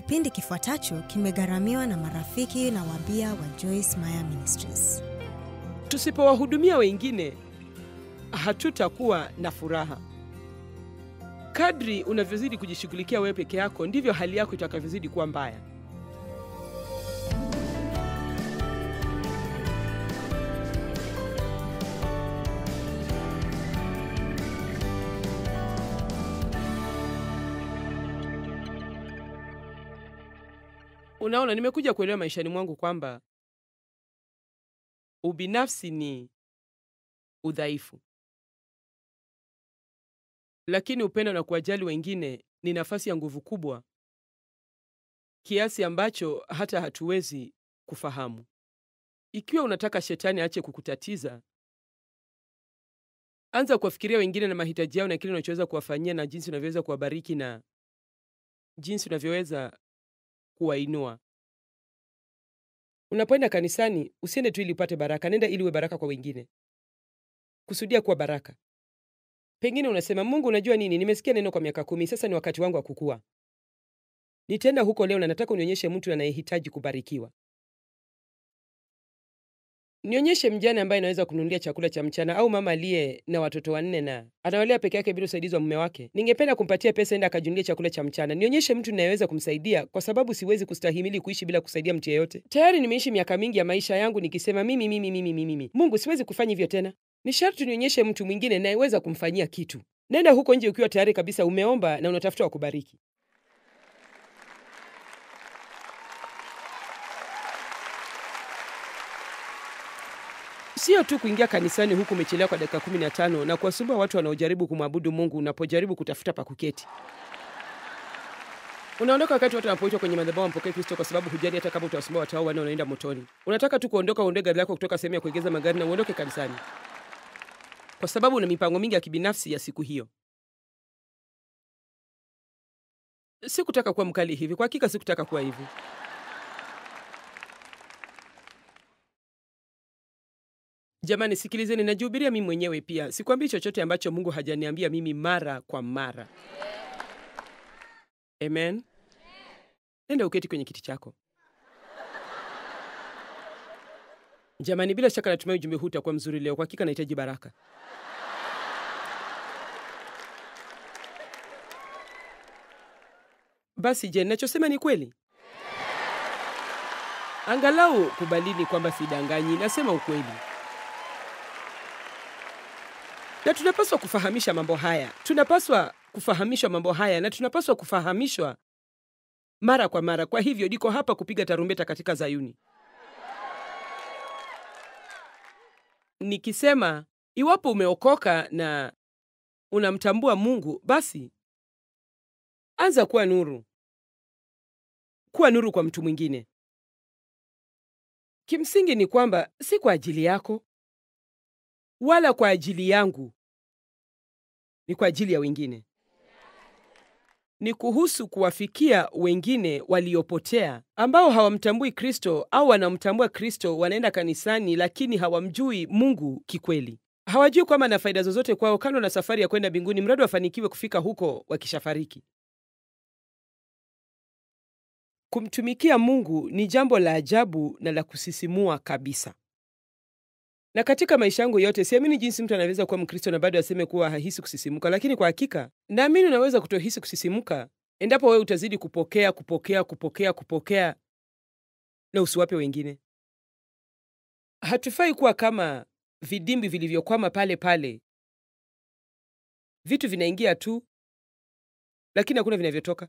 Kipindi kifuatacho kimegharamiwa na marafiki na wabia wa Joyce Meyer Ministries. Tusipowahudumia wengine, hatutakuwa na furaha. Kadri unavyozidi kujishughulikia wewe peke yako, ndivyo hali yako itakavyozidi kuwa mbaya. Unaona, nimekuja kuelewa maishani mwangu kwamba ubinafsi ni udhaifu, lakini upendo na kuwajali wengine ni nafasi ya nguvu kubwa kiasi ambacho hata hatuwezi kufahamu. Ikiwa unataka shetani aache kukutatiza, anza kuwafikiria wengine na mahitaji yao na kile unachoweza kuwafanyia na jinsi unavyoweza kuwabariki na jinsi unavyoweza kuwainua. Unapoenda kanisani, usiende tu ili upate baraka, nenda ili uwe baraka kwa wengine. Kusudia kuwa baraka. Pengine unasema, Mungu, unajua nini? Nimesikia neno kwa miaka kumi, sasa ni wakati wangu wa kukua. Nitaenda huko leo na nataka unionyeshe mtu anayehitaji kubarikiwa. Nionyeshe mjane ambaye anaweza kununulia chakula cha mchana, au mama aliye na watoto wanne na anawalea peke yake bila usaidizi wa mume wake. Ningependa kumpatia pesa enda akajunulie chakula cha mchana. Nionyeshe mtu ninayeweza kumsaidia, kwa sababu siwezi kustahimili kuishi bila kusaidia mtu yeyote. Tayari nimeishi miaka mingi ya maisha yangu nikisema mimi, mimi, mimi, mimi, mimi. Mungu, siwezi kufanya hivyo tena. Ni sharti nionyeshe mtu mwingine nayeweza kumfanyia kitu. Nenda huko nje ukiwa tayari kabisa, umeomba na unatafuta wa kubariki. Sio tu kuingia kanisani huku umechelewa kwa dakika kumi na tano na kuwasumbua watu wanaojaribu kumwabudu Mungu unapojaribu kutafuta pa kuketi. Unaondoka wakati watu wanapoitwa kwenye madhabahu wampokee Kristo kwa sababu hujali hata kama utawasumbua watu hao wanne wanaenda motoni. Unataka tu kuondoka, uondoe gari lako kutoka sehemu ya kuegeza magari na uondoke kanisani, kwa sababu una mipango mingi ya kibinafsi ya siku hiyo. Sikutaka kuwa mkali hivi, kwa hakika sikutaka kuwa hivi. Jamani, sikilizeni, najihubiria mimi mwenyewe pia. Sikwambii chochote ambacho Mungu hajaniambia mimi mara kwa mara. Amen. Nenda uketi kwenye kiti chako. Jamani, bila shaka natumai ujumbe huu utakuwa mzuri leo. Kwa hakika nahitaji baraka. Basi je, ninachosema ni kweli? Angalau kubalini kwamba sidanganyi, nasema ukweli. Na tunapaswa kufahamisha mambo haya, tunapaswa kufahamishwa mambo haya, na tunapaswa kufahamishwa mara kwa mara. Kwa hivyo niko hapa kupiga tarumbeta katika Zayuni nikisema, iwapo umeokoka na unamtambua Mungu, basi anza kuwa nuru, kuwa nuru kwa mtu mwingine. Kimsingi ni kwamba si kwa ajili yako wala kwa ajili yangu, ni kwa ajili ya wengine. Ni kuhusu kuwafikia wengine waliopotea ambao hawamtambui Kristo au wanamtambua Kristo, wanaenda kanisani lakini hawamjui Mungu kikweli. Hawajui kwamba na faida zozote kwao kando na safari ya kwenda mbinguni, mradi wafanikiwe kufika huko wakishafariki. Kumtumikia Mungu ni jambo la ajabu na la kusisimua kabisa. Na katika maisha yangu yote siamini jinsi mtu anaweza kuwa Mkristo na bado aseme kuwa hahisi kusisimuka, lakini kwa hakika naamini unaweza kutohisi kusisimuka endapo wewe utazidi kupokea, kupokea, kupokea, kupokea na usiwape wengine. Hatufai kuwa kama vidimbi vilivyokwama pale pale, vitu vinaingia tu, lakini hakuna vinavyotoka.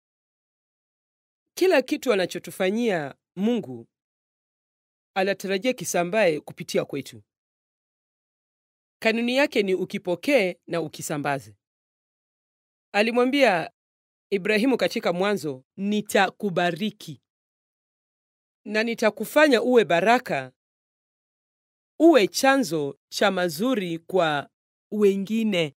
Kila kitu anachotufanyia Mungu anatarajia kisambae kupitia kwetu. Kanuni yake ni ukipokee na ukisambaze. Alimwambia Ibrahimu katika Mwanzo, nitakubariki na nitakufanya uwe baraka, uwe chanzo cha mazuri kwa wengine.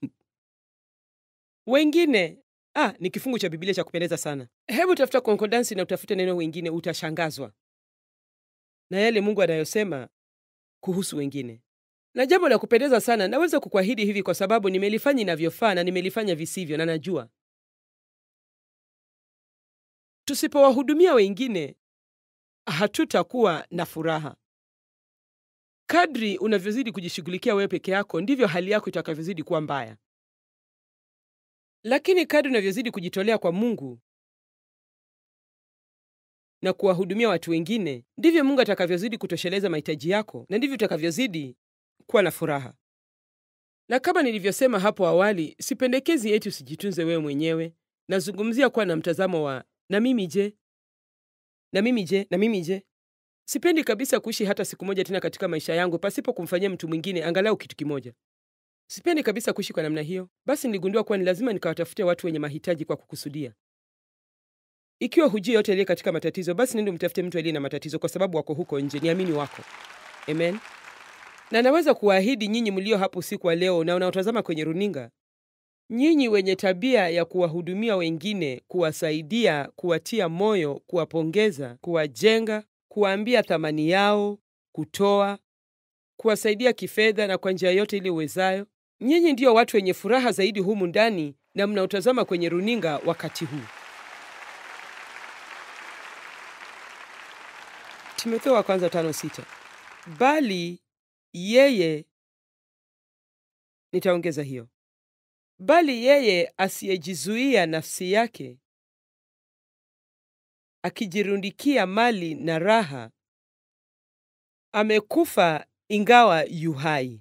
Wengine ah, ni kifungu cha Biblia cha kupendeza sana. Hebu tafuta konkordansi na utafute neno wengine, utashangazwa na yale Mungu anayosema kuhusu wengine. Na jambo la kupendeza sana, naweza kukuahidi hivi kwa sababu nimelifanya inavyofaa na nimelifanya visivyo, na najua tusipowahudumia wengine hatutakuwa na furaha. Kadri unavyozidi kujishughulikia wewe peke yako, ndivyo hali yako itakavyozidi kuwa mbaya. Lakini kadri unavyozidi kujitolea kwa Mungu na kuwahudumia watu wengine, ndivyo Mungu atakavyozidi kutosheleza mahitaji yako na ndivyo utakavyozidi kuwa na furaha. Na kama nilivyosema hapo awali, sipendekezi eti usijitunze wewe mwenyewe. Nazungumzia kuwa na mtazamo wa na mimi je, na mimi je, na mimi je. Sipendi kabisa kuishi hata siku moja tena katika maisha yangu pasipo kumfanyia mtu mwingine angalau kitu kimoja. Sipendi kabisa kuishi kwa namna hiyo. Basi niligundua kuwa ni lazima nikawatafute watu wenye mahitaji kwa kukusudia. Ikiwa hujui yote aliye katika matatizo, basi nende umtafute mtu aliye na matatizo, kwa sababu wako huko nje. Niamini wako. Amen. Na naweza kuwaahidi nyinyi mlio hapo usiku wa leo na unaotazama kwenye runinga, nyinyi wenye tabia ya kuwahudumia wengine, kuwasaidia, kuwatia moyo, kuwapongeza, kuwajenga, kuwaambia thamani yao, kutoa, kuwasaidia kifedha na kwa njia yote ile uwezayo, nyinyi ndiyo watu wenye furaha zaidi humu ndani na mnaotazama kwenye runinga wakati huu. Timotheo wa kwanza tano sita. Bali yeye, nitaongeza hiyo, bali yeye asiyejizuia nafsi yake akijirundikia mali na raha, amekufa ingawa yu hai.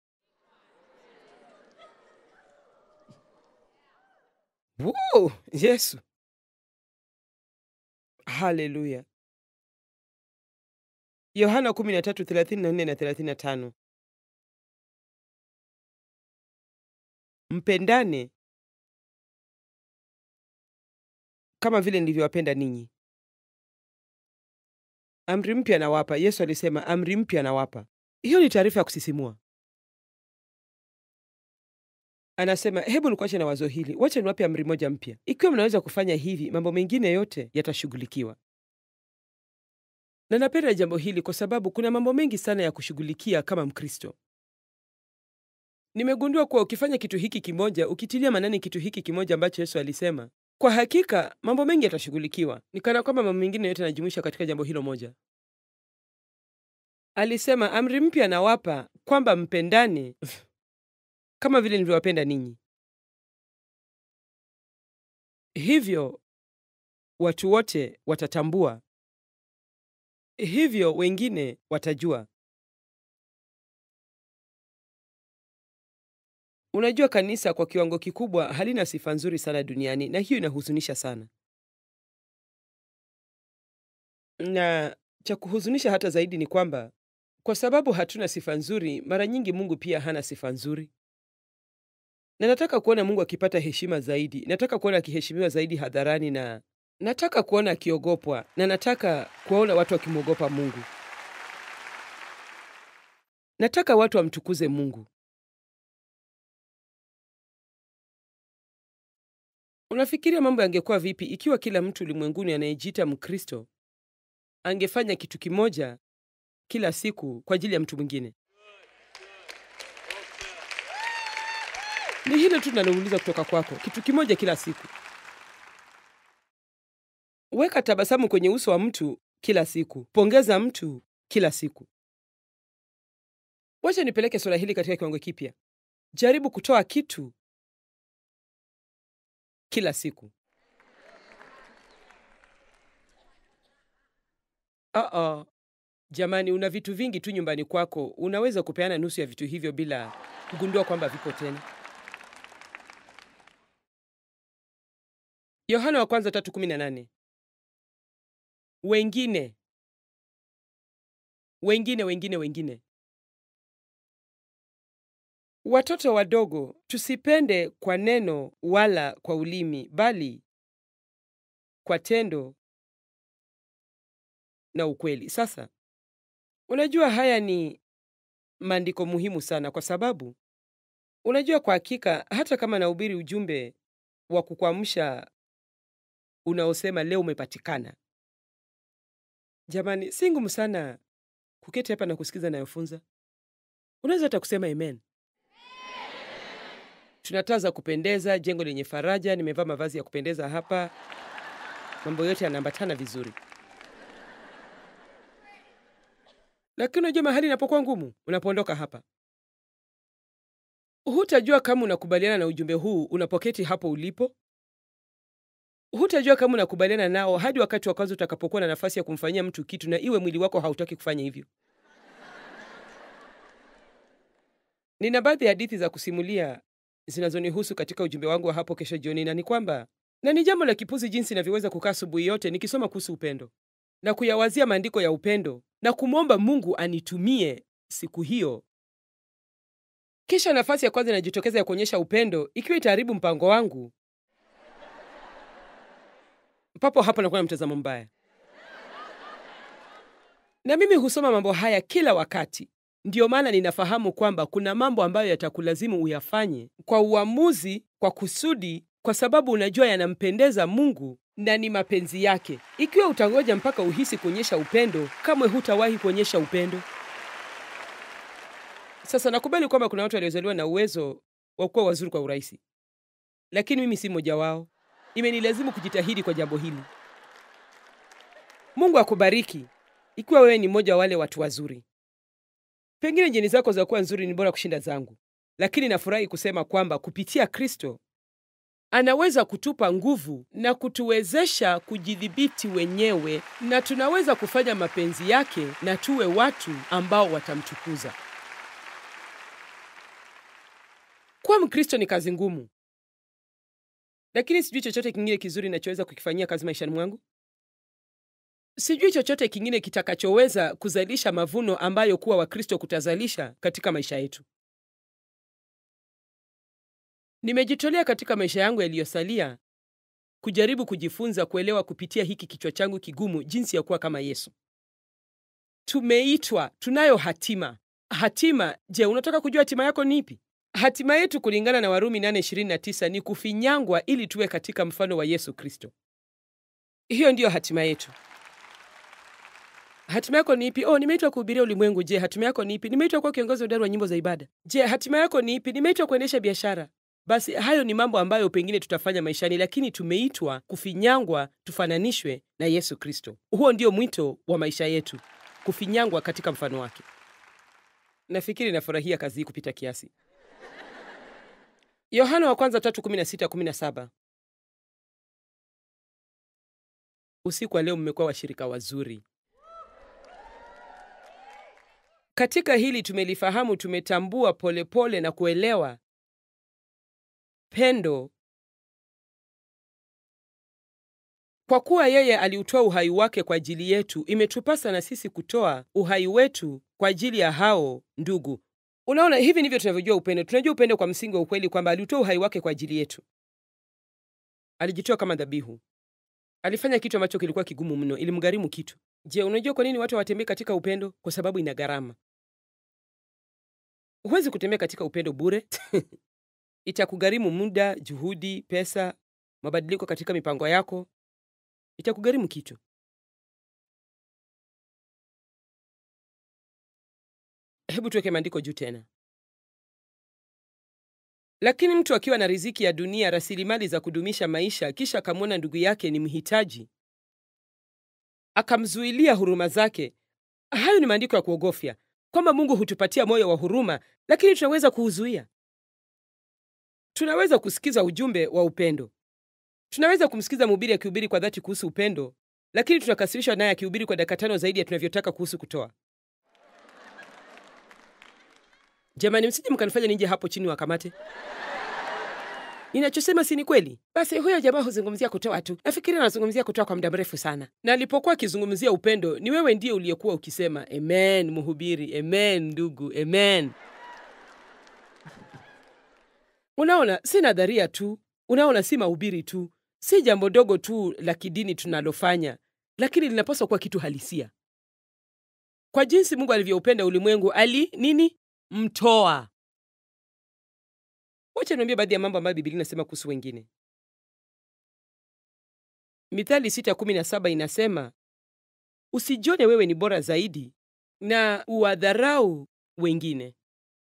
Wow, Yesu, haleluya! Yohana 13:34 na 35. Mpendane kama vile nilivyowapenda ninyi. Amri mpya nawapa. Yesu alisema amri mpya nawapa. Hiyo ni taarifa ya kusisimua. Anasema hebu nikuache na wazo hili, wacha niwape amri moja mpya. Ikiwa mnaweza kufanya hivi, mambo mengine yote yatashughulikiwa. Na napenda jambo hili kwa sababu kuna mambo mengi sana ya kushughulikia kama Mkristo. Nimegundua kuwa ukifanya kitu hiki kimoja, ukitilia manani kitu hiki kimoja ambacho Yesu alisema, kwa hakika mambo mengi yatashughulikiwa. Ni kana kwamba mambo mengine yote yanajumuisha katika jambo hilo moja. Alisema amri mpya nawapa, kwamba mpendane kama vile nilivyowapenda ninyi. Hivyo watu wote watatambua, hivyo wengine watajua. Unajua, kanisa kwa kiwango kikubwa halina sifa nzuri sana duniani, na hiyo inahuzunisha sana. Na cha kuhuzunisha hata zaidi ni kwamba kwa sababu hatuna sifa nzuri, mara nyingi Mungu pia hana sifa nzuri. Na nataka kuona Mungu akipata heshima zaidi, nataka kuona akiheshimiwa zaidi hadharani, na nataka kuona akiogopwa, na nataka kuwaona watu wakimwogopa Mungu. Nataka watu wamtukuze Mungu. Unafikiria mambo yangekuwa vipi ikiwa kila mtu ulimwenguni anayejiita Mkristo angefanya kitu kimoja kila siku kwa ajili ya mtu mwingine? Ni hilo tu tunalouliza kutoka kwako, kitu kimoja kila siku. Weka tabasamu kwenye uso wa mtu kila siku, pongeza mtu kila siku. Wacha nipeleke suala hili katika kiwango kipya. Jaribu kutoa kitu kila siku. Uh-oh. Jamani, una vitu vingi tu nyumbani kwako, unaweza kupeana nusu ya vitu hivyo bila kugundua kwamba vipo tena. Yohana wa kwanza tatu kumi na nane. Wengine wengine wengine wengine. Watoto wadogo, tusipende kwa neno wala kwa ulimi, bali kwa tendo na ukweli. Sasa unajua, haya ni maandiko muhimu sana, kwa sababu unajua, kwa hakika, hata kama nahubiri ujumbe wa kukuamsha unaosema leo umepatikana, jamani, si ngumu sana kuketi hapa na kusikiza nayofunza. Unaweza hata kusema amen. Tuna taa za kupendeza, jengo lenye faraja, nimevaa mavazi ya kupendeza hapa. mambo yote yanaambatana vizuri. Lakini unajua mahali inapokuwa ngumu, unapoondoka hapa, hutajua kama unakubaliana na ujumbe huu unapoketi hapo ulipo. Hutajua kama unakubaliana nao hadi wakati wa kwanza utakapokuwa na nafasi ya kumfanyia mtu kitu na iwe mwili wako hautaki kufanya hivyo. Nina baadhi ya hadithi za kusimulia zinazonihusu katika ujumbe wangu wa hapo kesho jioni, na ni kwamba na ni jambo la kipuzi jinsi inavyoweza kukaa asubuhi yote nikisoma kuhusu upendo na kuyawazia maandiko ya upendo na kumwomba Mungu anitumie siku hiyo, kisha nafasi ya kwanza inajitokeza ya kuonyesha upendo ikiwa itaharibu mpango wangu, papo hapo nakuwa na mtazamo mbaya. Na mimi husoma mambo haya kila wakati. Ndiyo maana ninafahamu kwamba kuna mambo ambayo yatakulazimu uyafanye kwa uamuzi, kwa kusudi, kwa sababu unajua yanampendeza Mungu na ni mapenzi yake. Ikiwa utangoja mpaka uhisi kuonyesha upendo, kamwe hutawahi kuonyesha upendo. Sasa nakubali kwamba kuna watu waliozaliwa na uwezo wa kuwa wazuri kwa urahisi, lakini mimi si mmoja wao. Imenilazimu kujitahidi kwa jambo hili. Mungu akubariki ikiwa wewe ni mmoja wa wale watu wazuri. Pengine jeni zako za kuwa nzuri ni bora kushinda zangu, lakini nafurahi kusema kwamba kupitia Kristo anaweza kutupa nguvu na kutuwezesha kujidhibiti wenyewe, na tunaweza kufanya mapenzi yake na tuwe watu ambao watamtukuza. Kuwa Mkristo ni kazi ngumu, lakini sijui chochote kingine kizuri ninachoweza kukifanyia kazi maishani mwangu. Sijui chochote kingine kitakachoweza kuzalisha mavuno ambayo kuwa Wakristo kutazalisha katika maisha yetu. Nimejitolea katika maisha yangu yaliyosalia kujaribu kujifunza kuelewa kupitia hiki kichwa changu kigumu jinsi ya kuwa kama Yesu. Tumeitwa, tunayo hatima. Hatima, je, unataka kujua hatima yako ni ipi? Hatima yetu kulingana na Warumi 8:29 ni kufinyangwa ili tuwe katika mfano wa Yesu Kristo. Hiyo ndiyo hatima yetu. Hatima yako ni ipi? Oh, nimeitwa kuhubiria ulimwengu. Je, hatima yako ni ipi? Nimeitwa kuwa kiongozi hodari wa nyimbo za ibada. Je, hatima yako ni ipi? Nimeitwa kuendesha biashara. Basi hayo ni mambo ambayo pengine tutafanya maishani, lakini tumeitwa kufinyangwa tufananishwe na Yesu Kristo. Huo ndio mwito wa maisha yetu, kufinyangwa katika mfano wake. Nafikiri nafurahia kazi hii kupita kiasi. Yohana wa kwanza tatu kumi na sita kumi na saba. Usiku wa leo mmekuwa washirika wazuri katika hili. Tumelifahamu, tumetambua polepole pole na kuelewa pendo, kwa kuwa yeye aliutoa uhai wake kwa ajili yetu. Imetupasa na sisi kutoa uhai wetu kwa ajili ya hao ndugu. Unaona, hivi ndivyo tunavyojua upendo. Tunajua upendo kwa msingi wa ukweli kwamba aliutoa uhai wake kwa ajili yetu. Alijitoa kama dhabihu. Alifanya kitu ambacho kilikuwa kigumu mno, ilimgharimu kitu. Je, unajua kwa nini watu hawatembei katika upendo? Kwa sababu ina gharama. Huwezi kutembea katika upendo bure. Itakugharimu muda, juhudi, pesa, mabadiliko katika mipango yako. Itakugharimu kitu. Hebu tuweke maandiko juu tena. Lakini mtu akiwa na riziki ya dunia, rasilimali za kudumisha maisha, kisha akamwona ndugu yake ni mhitaji, akamzuilia huruma zake, hayo ni maandiko ya kuogofya, kwamba Mungu hutupatia moyo wa huruma, lakini tunaweza kuuzuia. Tunaweza kusikiza ujumbe wa upendo, tunaweza kumsikiza mhubiri akihubiri kwa dhati kuhusu upendo, lakini tunakasirishwa naye akihubiri kwa dakika tano zaidi ya tunavyotaka kuhusu kutoa. Jamani, msije mkanifanya nije hapo chini wakamate. Ninachosema si ni kweli? Basi huyo jamaa huzungumzia kutoa tu. Nafikiri anazungumzia kutoa kwa muda mrefu sana, na alipokuwa akizungumzia upendo, ni wewe ndiye uliyekuwa ukisema amen, mhubiri, amen ndugu, amen. Unaona, si nadharia tu, unaona, si mahubiri tu, si jambo dogo tu la kidini tunalofanya, lakini linapaswa kuwa kitu halisia. Kwa jinsi Mungu alivyoupenda ulimwengu, ali nini mtoa. Wacha niambie baadhi ya mambo ambayo Biblia inasema kuhusu wengine. Mithali 6:17 inasema, usijione wewe ni bora zaidi na uwadharau wengine.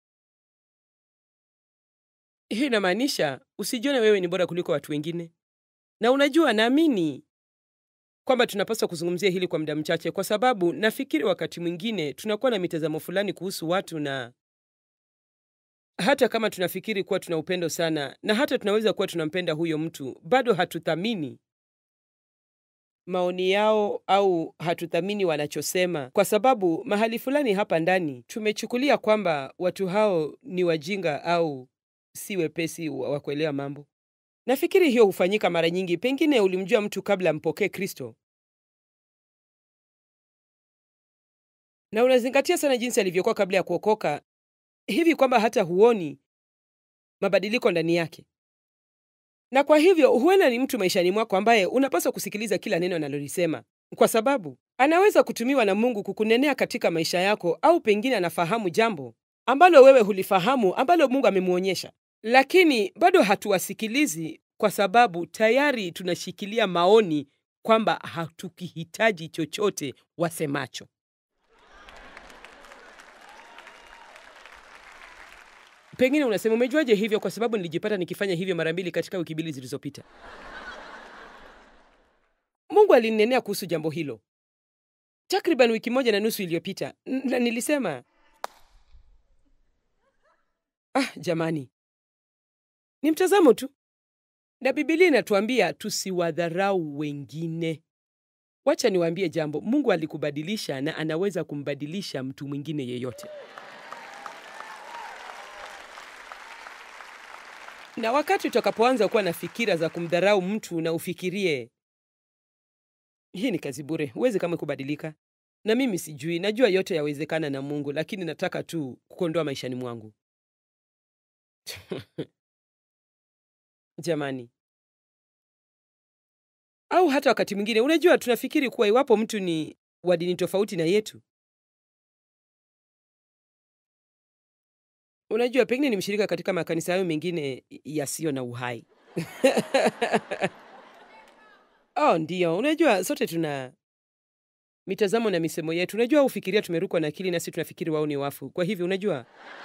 Hiyo inamaanisha usijione wewe ni bora kuliko watu wengine. Na unajua, naamini kwamba tunapaswa kuzungumzia hili kwa muda mchache, kwa sababu nafikiri wakati mwingine tunakuwa na mitazamo fulani kuhusu watu, na hata kama tunafikiri kuwa tuna upendo sana, na hata tunaweza kuwa tunampenda huyo mtu, bado hatuthamini maoni yao au hatuthamini wanachosema, kwa sababu mahali fulani hapa ndani tumechukulia kwamba watu hao ni wajinga au si wepesi wa kuelewa mambo. Nafikiri hiyo hufanyika mara nyingi. Pengine ulimjua mtu kabla mpokee Kristo na unazingatia sana jinsi alivyokuwa kabla ya kuokoka, hivi kwamba hata huoni mabadiliko ndani yake, na kwa hivyo huenda ni mtu maishani mwako ambaye unapaswa kusikiliza kila neno analolisema, kwa sababu anaweza kutumiwa na Mungu kukunenea katika maisha yako, au pengine anafahamu jambo ambalo wewe hulifahamu, ambalo Mungu amemwonyesha, lakini bado hatuwasikilizi kwa sababu tayari tunashikilia maoni kwamba hatukihitaji chochote wasemacho. Pengine unasema umejuaje hivyo? Kwa sababu nilijipata nikifanya hivyo mara mbili katika wiki mbili zilizopita. Mungu alininenea kuhusu jambo hilo takriban wiki moja na nusu iliyopita, na nilisema ah, jamani, ni mtazamo tu, na Biblia inatuambia tusiwadharau wengine. Wacha niwaambie jambo, Mungu alikubadilisha na anaweza kumbadilisha mtu mwingine yeyote. Na wakati utakapoanza kuwa na fikira za kumdharau mtu na ufikirie hii ni kazi bure, huwezi kama kubadilika, na mimi sijui, najua yote yawezekana na Mungu, lakini nataka tu kukondoa maishani mwangu jamani. Au hata wakati mwingine, unajua, tunafikiri kuwa iwapo mtu ni wa dini tofauti na yetu, unajua, pengine ni mshirika katika makanisa hayo mengine yasiyo na uhai Oh, ndiyo. Unajua, sote tuna mitazamo na misemo yetu. Unajua, ufikiria tumerukwa na akili, nasi tunafikiri wao ni wafu. Kwa hivyo, unajua,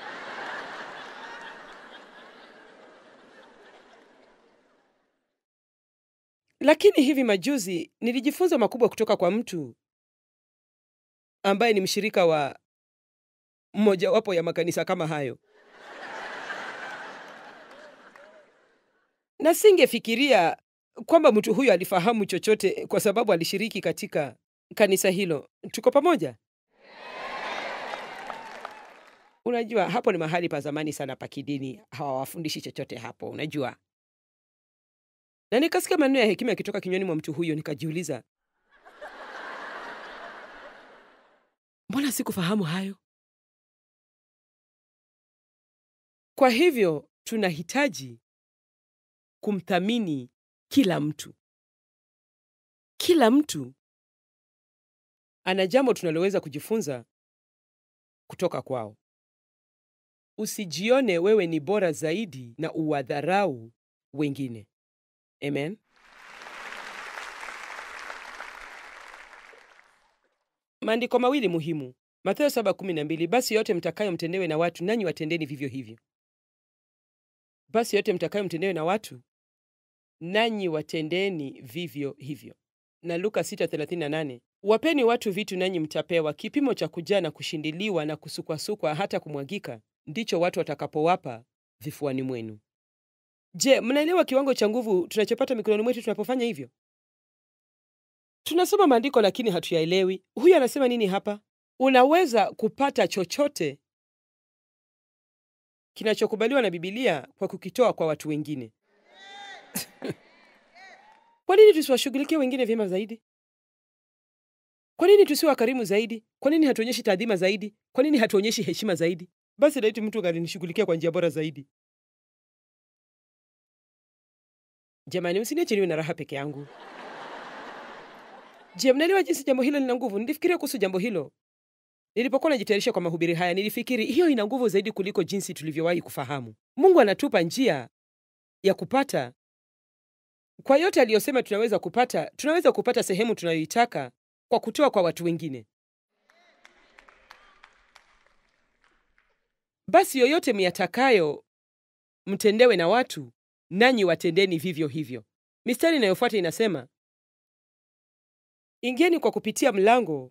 lakini hivi majuzi nilijifunza makubwa kutoka kwa mtu ambaye ni mshirika wa mmojawapo ya makanisa kama hayo, na singefikiria kwamba mtu huyo alifahamu chochote kwa sababu alishiriki katika kanisa hilo. Tuko pamoja? Unajua, hapo ni mahali pa zamani sana pa kidini, hawawafundishi chochote hapo, unajua. Na nikasikia maneno ya hekima yakitoka kinywani mwa mtu huyo, nikajiuliza, mbona sikufahamu hayo? Kwa hivyo tunahitaji kumthamini kila mtu. Kila mtu ana jambo tunaloweza kujifunza kutoka kwao. Usijione wewe ni bora zaidi na uwadharau wengine. Amen. Maandiko mawili muhimu, Mathayo 7:12, basi yote mtakayo mtendewe na watu, nanyi watendeni vivyo hivyo. Basi yote mtakayo mtendewe na watu nanyi watendeni vivyo hivyo. Na Luka 6:38, wapeni watu vitu nanyi mtapewa, kipimo cha kujaa na kushindiliwa na kusukwasukwa hata kumwagika, ndicho watu watakapowapa vifuani mwenu. Je, mnaelewa kiwango cha nguvu tunachopata mikononi mwetu tunapofanya hivyo? Tunasoma maandiko lakini hatuyaelewi. Huyu anasema nini hapa? Unaweza kupata chochote kinachokubaliwa na Biblia kwa kukitoa kwa watu wengine. Kwa nini tusiwashughulikie wengine vyema zaidi? Kwa nini tusiwe wakarimu zaidi? Kwa nini hatuonyeshi taadhima zaidi? Kwa nini hatuonyeshi heshima zaidi? Basi laiti mtu angenishughulikia kwa njia bora zaidi. Jamani, msiniache niwe na raha peke yangu. Je, mnaelewa jinsi jambo hilo lina nguvu? Nilifikiria kuhusu jambo hilo nilipokuwa najitayarisha kwa mahubiri haya. Nilifikiri hiyo ina nguvu zaidi kuliko jinsi tulivyowahi kufahamu. Mungu anatupa njia ya kupata kwa yote aliyosema tunaweza kupata. Tunaweza kupata sehemu tunayoitaka kwa kutoa kwa watu wengine. Basi yoyote myatakayo mtendewe na watu, nanyi watendeni vivyo hivyo. Mistari inayofuata inasema Ingieni kwa kupitia mlango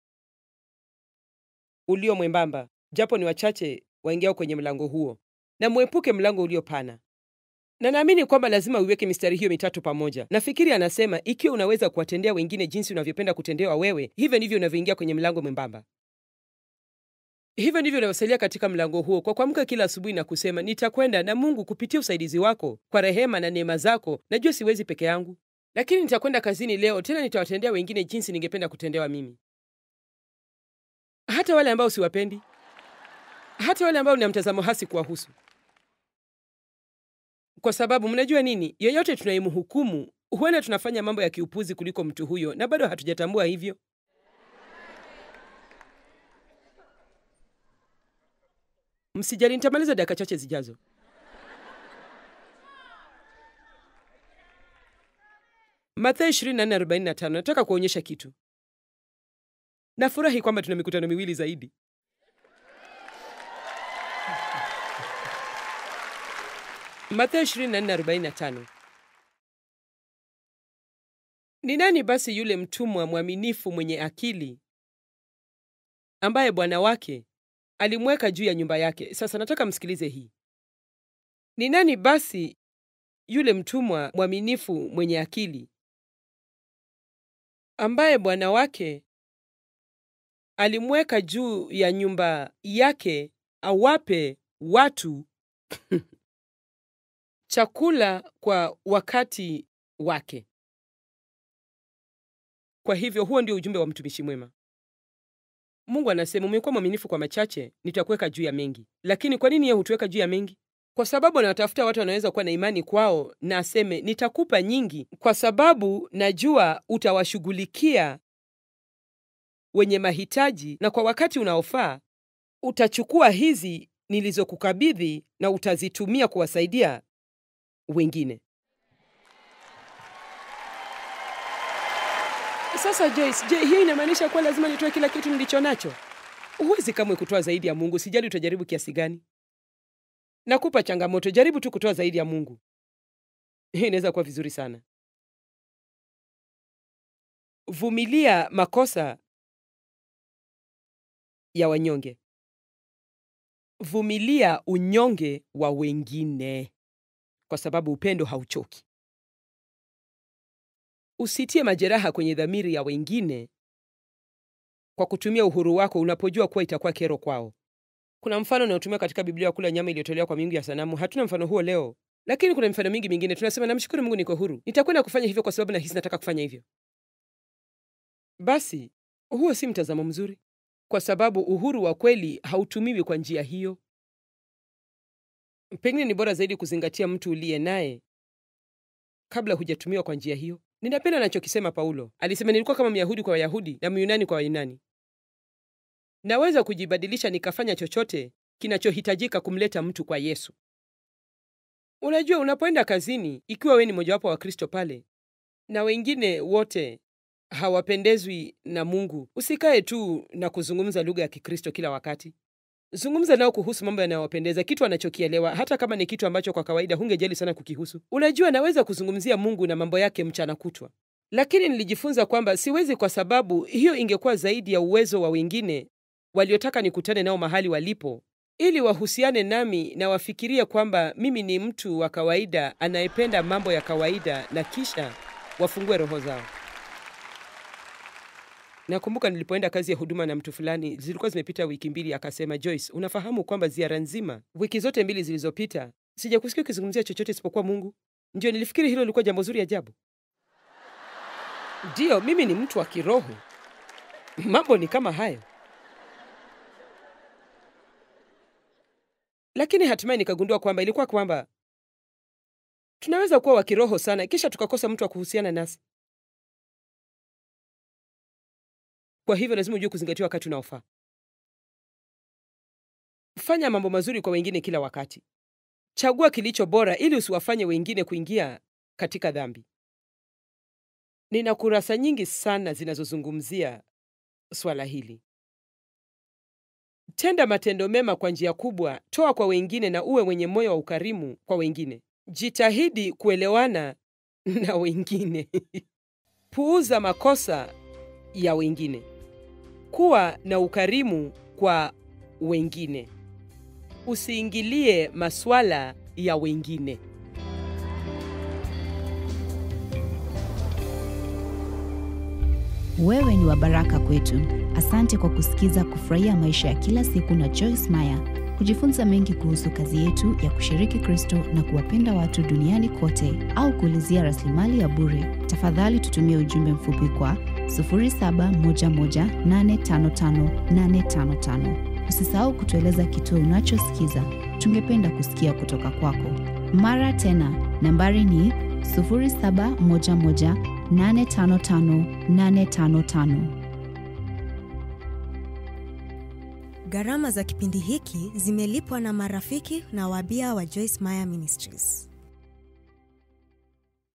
ulio mwembamba, japo ni wachache waingiao kwenye mlango huo, na mwepuke mlango ulio pana. Na naamini kwamba lazima uiweke mistari hiyo mitatu pamoja. Nafikiri anasema ikiwa unaweza kuwatendea wengine jinsi unavyopenda kutendewa wewe, hivyo ndivyo unavyoingia kwenye mlango mwembamba. Hivyo ndivyo unavyosalia katika mlango huo, kwa kuamka kila asubuhi na kusema, nitakwenda na Mungu kupitia usaidizi wako, kwa rehema na neema zako. Najua siwezi peke yangu, lakini nitakwenda kazini leo, tena nitawatendea wengine jinsi ningependa kutendewa mimi, hata wale ambao siwapendi, hata wale ambao nina mtazamo hasi kuwahusu. Kwa sababu mnajua nini, yoyote tunayemhukumu, huenda tunafanya mambo ya kiupuzi kuliko mtu huyo, na bado hatujatambua hivyo. Msijali, nitamaliza dakika chache zijazo. Mathayo 24:45. Nataka kuonyesha kitu. Nafurahi kwamba tuna mikutano miwili zaidi. Mathayo 24:45. Ni nani basi yule mtumwa mwaminifu mwenye akili ambaye bwana wake alimweka juu ya nyumba yake? Sasa nataka msikilize hii. Ni nani basi yule mtumwa mwaminifu mwenye akili ambaye bwana wake alimweka juu ya nyumba yake awape watu chakula kwa wakati wake. Kwa hivyo huo ndio ujumbe wa mtumishi mwema. Mungu anasema, umekuwa mwaminifu kwa machache, nitakuweka juu ya mengi. Lakini kwa nini yeye hutuweka juu ya mengi? Kwa sababu anawatafuta watu wanaweza kuwa na imani kwao, na aseme nitakupa nyingi, kwa sababu najua utawashughulikia wenye mahitaji, na kwa wakati unaofaa utachukua hizi nilizokukabidhi na utazitumia kuwasaidia wengine. Sasa Joyce, je, hiyo inamaanisha kuwa lazima nitoe kila kitu nilicho nacho? Huwezi kamwe kutoa zaidi ya Mungu, sijali utajaribu kiasi gani. Nakupa changamoto, jaribu tu kutoa zaidi ya Mungu. Hii inaweza kuwa vizuri sana. Vumilia makosa ya wanyonge. Vumilia unyonge wa wengine, kwa sababu upendo hauchoki. Usitie majeraha kwenye dhamiri ya wengine kwa kutumia uhuru wako unapojua kuwa itakuwa kero kwao. Kuna mfano unaotumia katika Biblia wa kula nyama iliyotolewa kwa miungu ya sanamu. Hatuna mfano huo leo, lakini kuna mifano mingi mingine. Tunasema, namshukuru Mungu niko huru, nitakwenda kufanya hivyo kwa sababu nahisi nataka kufanya hivyo. Basi huo si mtazamo mzuri, kwa sababu uhuru wa kweli hautumiwi kwa njia hiyo. Pengine ni bora zaidi kuzingatia mtu uliye naye kabla hujatumiwa kwa njia hiyo. Ninapenda anachokisema Paulo. Alisema, nilikuwa kama Myahudi kwa Wayahudi na Myunani kwa Wayunani. Naweza kujibadilisha nikafanya chochote kinachohitajika kumleta mtu kwa Yesu. Unajua, unapoenda kazini, ikiwa wewe ni mojawapo wa Kristo pale na wengine wote hawapendezwi na Mungu, usikae tu na kuzungumza lugha ya Kikristo kila wakati. Zungumza nao kuhusu mambo yanayowapendeza, kitu anachokielewa, hata kama ni kitu ambacho kwa kawaida hungejali sana kukihusu. Unajua, naweza kuzungumzia Mungu na mambo yake mchana kutwa, lakini nilijifunza kwamba siwezi, kwa sababu hiyo ingekuwa zaidi ya uwezo wa wengine waliotaka nikutane nao mahali walipo, ili wahusiane nami na wafikirie kwamba mimi ni mtu wa kawaida anayependa mambo ya kawaida, na kisha wafungue roho zao. Nakumbuka nilipoenda kazi ya huduma na mtu fulani, zilikuwa zimepita wiki mbili, akasema, Joyce, unafahamu kwamba ziara nzima wiki zote mbili zilizopita sijakusikia ukizungumzia chochote isipokuwa Mungu? Ndio, nilifikiri hilo lilikuwa jambo zuri ajabu. Ndiyo, mimi ni mtu wa kiroho, mambo ni kama hayo. Lakini hatimaye nikagundua kwamba ilikuwa kwamba tunaweza kuwa wa kiroho sana, kisha tukakosa mtu wa kuhusiana nasi. Kwa hivyo lazima ujue kuzingatia wakati unaofaa. Fanya mambo mazuri kwa wengine kila wakati. Chagua kilicho bora ili usiwafanye wengine kuingia katika dhambi. Nina kurasa nyingi sana zinazozungumzia swala hili. Tenda matendo mema kwa njia kubwa, toa kwa wengine na uwe mwenye moyo wa ukarimu kwa wengine. Jitahidi kuelewana na wengine. Puuza makosa ya wengine. Kuwa na ukarimu kwa wengine. Usiingilie masuala ya wengine. Wewe ni wa baraka kwetu. Asante kwa kusikiza Kufurahia Maisha ya Kila Siku na Joyce Meyer. Kujifunza mengi kuhusu kazi yetu ya kushiriki Kristo na kuwapenda watu duniani kote, au kuulizia rasilimali ya bure, tafadhali tutumie ujumbe mfupi kwa 0711855855. Usisahau kutueleza kituo unachosikiza. Tungependa kusikia kutoka kwako. Mara tena, nambari ni 0711855855. Gharama za kipindi hiki zimelipwa na marafiki na wabia wa Joyce Meyer Ministries.